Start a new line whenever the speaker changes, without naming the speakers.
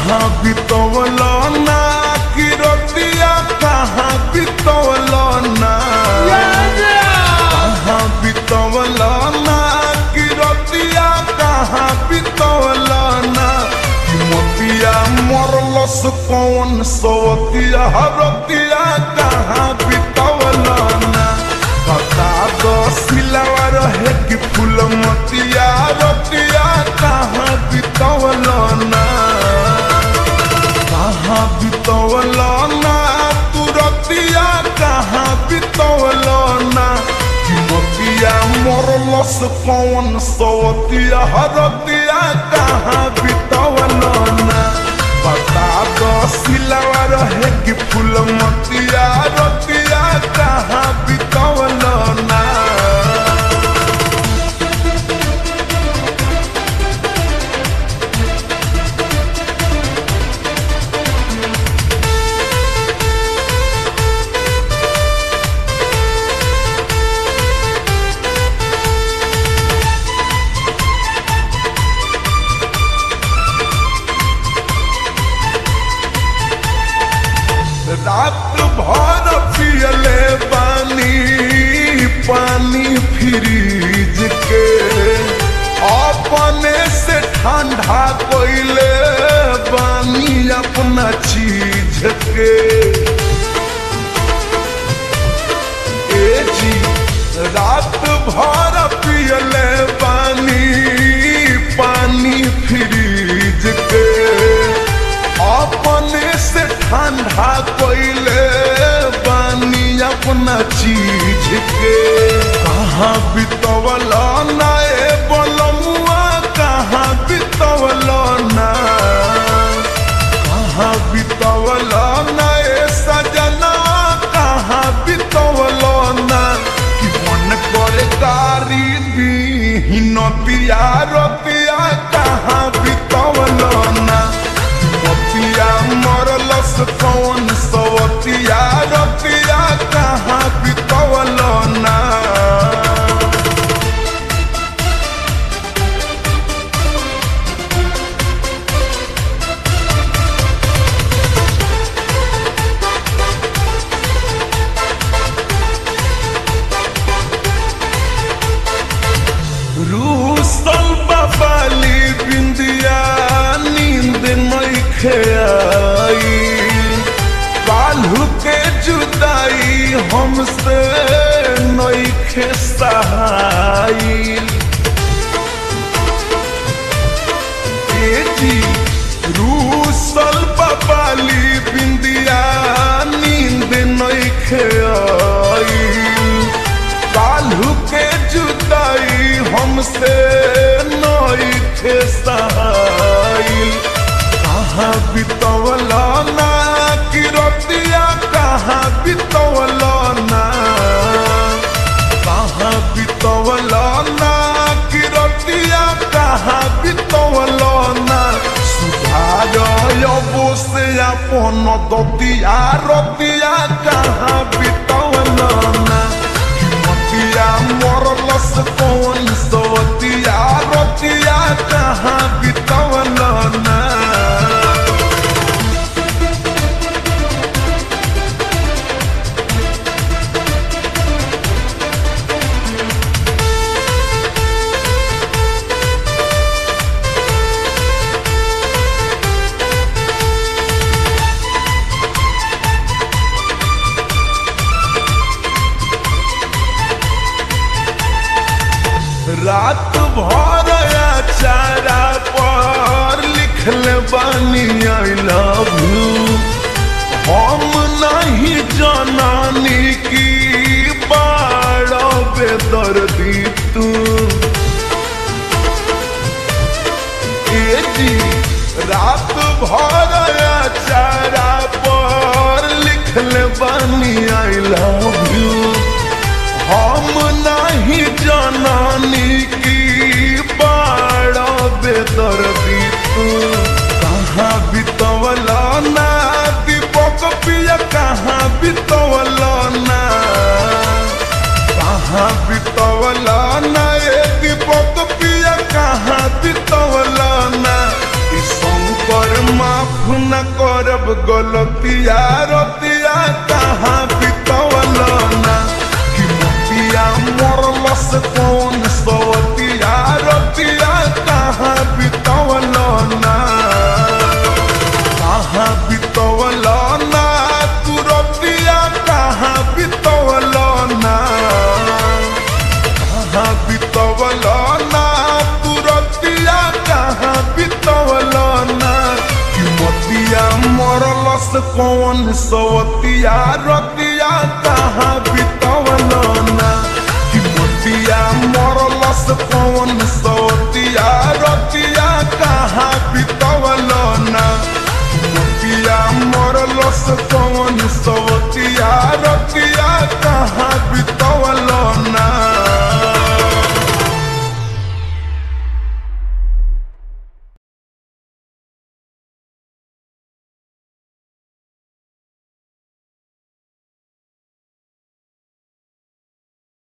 कहाँ बितवला ना कि रतिया कहाँ बितवला ना कहाँ बितवला ना कि रतिया कहाँ बितवला ना कि मोतिया मरलस कौन सवतिया रतिया कहाँ बितवला ना बता दो सिलावा रहे कि फूल मतिया रतिया कहाँ बितवला ना कहाँ बितवला ना तू रतिया कहाँ बितवला ना कि मोतिया मरलस कौन सवतिया रतिया कहाँ बितवला ना बता दो सिलावा रहे कि फूल मतिया रतिया कहाँ बितवला ना रात भर पियले पानी पानी फ्रीज के अपने से ठंडा कोइले पानी अपना चीज के ए जी रात भर पियले पानी पानी फ्रीज के अपने से ठंडा कोइले पानी अपना चीज के कहाँ बितवला ना ए बलमुआ कहाँ बितवला ना कहाँ बितवला ना ए सजना कहाँ बितवला ना कि मन करे गारी दी नतिया रतिया कहाँ बितवला ना मोतिया मरलस कौन सवतिया रतिया कहाँ बितवला ना रूसल बबाली बिंदिया नींद नइखे आई काल्हू के जुदाई हमसे नइखे सहाई ए जी रूसल बबाली बिंदिया नींद नइखे आई काल्हू के जुदाई हमसे नइखे सहाई कहाँ बितवला ना कि रतिया कहाँ बितवला ना कहाँ बितवला ना कि रतिया कहाँ बितवला ना सुधार अबो से अपन दतिया रतिया कहाँ बितवला ना मतिया मरलस कौन सवतिया रतिया कहाँ बितवला ना रात भर चारा पर लिखले बानी आई लव यू हम नहीं जनानी की बाड़ बेदर्दी तू ए जी रात भर चारा पर लिखले बानी आई लव यू हम नहीं जनानी की बाड़ बेदर्दी तू कहाँ बितवला ना दीपक पिया कहाँ बितवला ना कहाँ बितवला ना ए दीपक पिया कहाँ बितवला ना ई शंकर माफ न करब गलतिया रतिया कहाँ बितवल ना कि मोतिया मरलस कौन सवतिया रतिया कहाँ बितवल ना कहाँ बितवल ना तू रतिया कहाँ बितवल ना कहाँ बितवल ना तू रतिया कहाँ बितवल ना कि मोतिया मरलस कौन सवतिया रतिया कहाँ बितवल ना कि मोतिया मरलस कौन सवतिया रतिया कहाँ बितवल ना मोतिया मरलस कौन